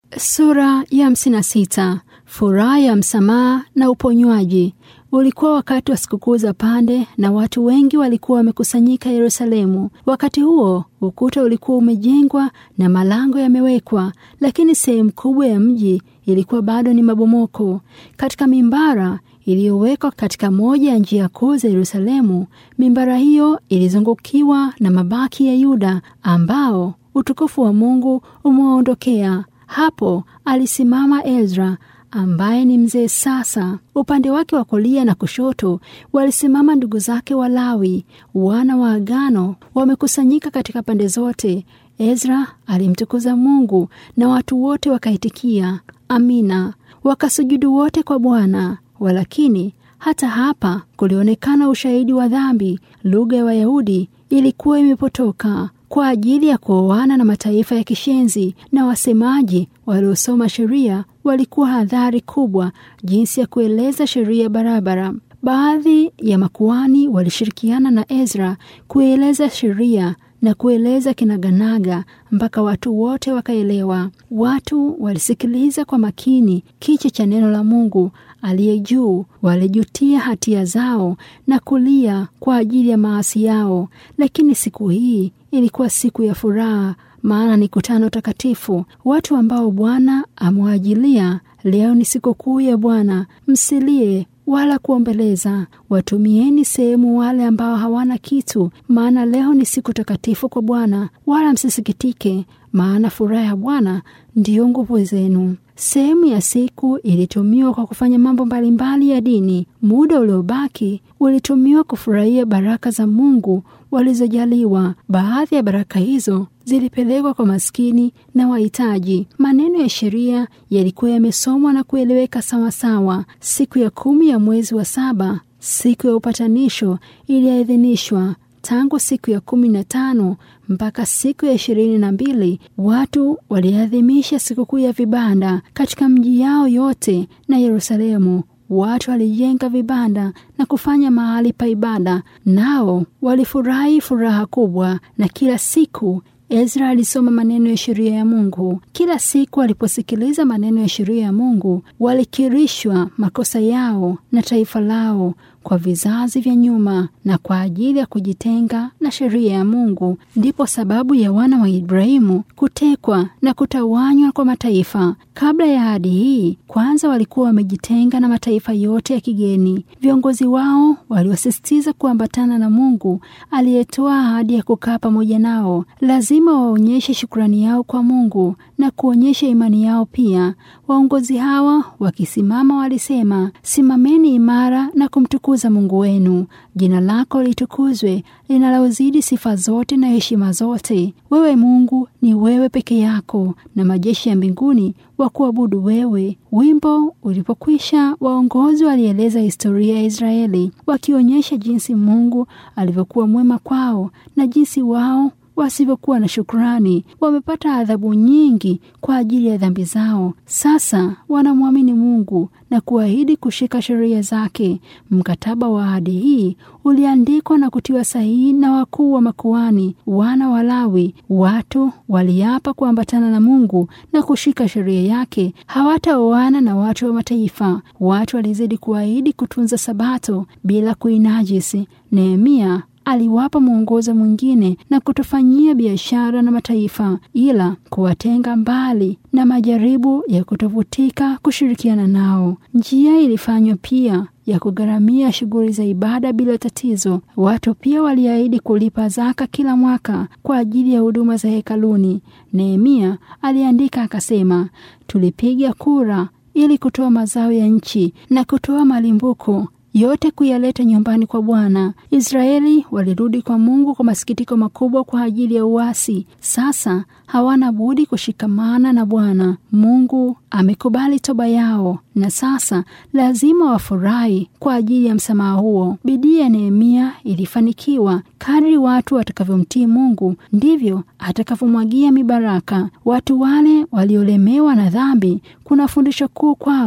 Sura ya hamsini na sita. Furaha ya msamaha na uponywaji. Ulikuwa wakati wa sikukuu za pande na watu wengi walikuwa wamekusanyika Yerusalemu. Wakati huo ukuta ulikuwa umejengwa na malango yamewekwa, lakini sehemu kubwa ya mji ilikuwa bado ni mabomoko. Katika mimbara iliyowekwa katika moja ya njia kuu za Yerusalemu, mimbara hiyo ilizungukiwa na mabaki ya Yuda ambao utukufu wa Mungu umewaondokea. Hapo alisimama Ezra ambaye ni mzee sasa. Upande wake wa kulia na kushoto walisimama ndugu zake Walawi, wana wa agano, wamekusanyika katika pande zote. Ezra alimtukuza Mungu na watu wote wakaitikia amina, wakasujudu wote kwa Bwana. Walakini hata hapa kulionekana ushahidi wa dhambi. Lugha ya Wayahudi ilikuwa imepotoka kwa ajili ya kuoana na mataifa ya kishenzi, na wasemaji waliosoma sheria walikuwa hadhari kubwa jinsi ya kueleza sheria barabara. Baadhi ya makuani walishirikiana na Ezra kueleza sheria na kueleza kinaganaga mpaka watu wote wakaelewa. Watu walisikiliza kwa makini kichwa cha neno la Mungu aliye juu, walijutia hatia zao na kulia kwa ajili ya maasi yao. Lakini siku hii ilikuwa siku ya furaha, maana ni kutano takatifu, watu ambao Bwana amewaajilia. Leo ni sikukuu ya Bwana, msilie wala kuombeleza. Watumieni sehemu wale ambao hawana kitu, maana leo ni siku takatifu kwa Bwana. Wala msisikitike, maana furaha ya Bwana ndiyo nguvu zenu. Sehemu ya siku ilitumiwa kwa kufanya mambo mbalimbali ya dini. Muda uliobaki ulitumiwa kufurahia baraka za Mungu walizojaliwa. Baadhi ya baraka hizo zilipelekwa kwa maskini na wahitaji. Maneno ya sheria yalikuwa yamesomwa na kueleweka sawasawa. Siku ya kumi ya mwezi wa saba, siku ya upatanisho, iliadhinishwa. Tangu siku ya kumi na tano mpaka siku ya ishirini na mbili watu waliadhimisha sikukuu ya vibanda katika mji yao yote na Yerusalemu. Watu walijenga vibanda na kufanya mahali pa ibada, nao walifurahi furaha kubwa. Na kila siku Ezra alisoma maneno ya sheria ya Mungu. Kila siku aliposikiliza maneno ya sheria ya Mungu, walikirishwa makosa yao na taifa lao kwa vizazi vya nyuma na kwa ajili ya kujitenga na sheria ya Mungu. Ndipo sababu ya wana wa Ibrahimu kutekwa na kutawanywa kwa mataifa. Kabla ya ahadi hii, kwanza walikuwa wamejitenga na mataifa yote ya kigeni. Viongozi wao waliosisitiza kuambatana na Mungu aliyetoa ahadi ya kukaa pamoja nao. Lazima waonyeshe shukrani yao kwa Mungu na kuonyesha imani yao pia. Waongozi hawa wakisimama walisema, simameni imara na kumtukuza Mungu wenu. Jina lako litukuzwe, linalozidi sifa zote na heshima zote. Wewe Mungu ni wewe peke yako, na majeshi ya mbinguni wa kuabudu wewe. Wimbo ulipokwisha, waongozi walieleza historia ya Israeli, wakionyesha jinsi Mungu alivyokuwa mwema kwao na jinsi wao wasivyokuwa na shukrani. Wamepata adhabu nyingi kwa ajili ya dhambi zao. Sasa wanamwamini Mungu na kuahidi kushika sheria zake. Mkataba wa ahadi hii uliandikwa na kutiwa sahihi na wakuu wa makuani, wana wa Lawi. Watu waliapa kuambatana na Mungu na kushika sheria yake, hawataoana na watu wa mataifa. Watu walizidi kuahidi kutunza Sabato bila kuinajisi. Nehemia aliwapa mwongozo mwingine na kutofanyia biashara na mataifa, ila kuwatenga mbali na majaribu ya kutovutika kushirikiana nao. Njia ilifanywa pia ya kugharamia shughuli za ibada bila tatizo. Watu pia waliahidi kulipa zaka kila mwaka kwa ajili ya huduma za hekaluni. Nehemia aliandika akasema, tulipiga kura ili kutoa mazao ya nchi na kutoa malimbuko yote kuyaleta nyumbani kwa Bwana. Israeli walirudi kwa Mungu kwa masikitiko makubwa kwa ajili ya uasi. Sasa hawana budi kushikamana na Bwana. Mungu amekubali toba yao na sasa lazima wafurahi kwa ajili ya msamaha huo. Bidii ya Nehemia ilifanikiwa. Kadri watu watakavyomtii Mungu ndivyo atakavyomwagia mibaraka. Watu wale waliolemewa na dhambi, kuna fundisho kuu kwao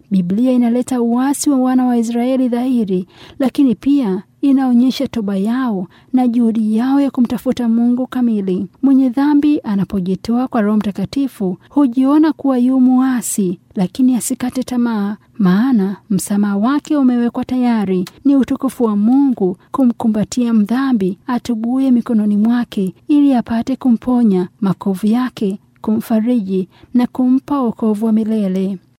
Biblia inaleta uasi wa wana wa Israeli dhahiri, lakini pia inaonyesha toba yao na juhudi yao ya kumtafuta Mungu kamili. Mwenye dhambi anapojitoa kwa Roho Mtakatifu hujiona kuwa yu muasi, lakini asikate tamaa, maana msamaha wake umewekwa tayari. Ni utukufu wa Mungu kumkumbatia mdhambi atubuye mikononi mwake, ili apate kumponya makovu yake, kumfariji na kumpa wokovu wa milele.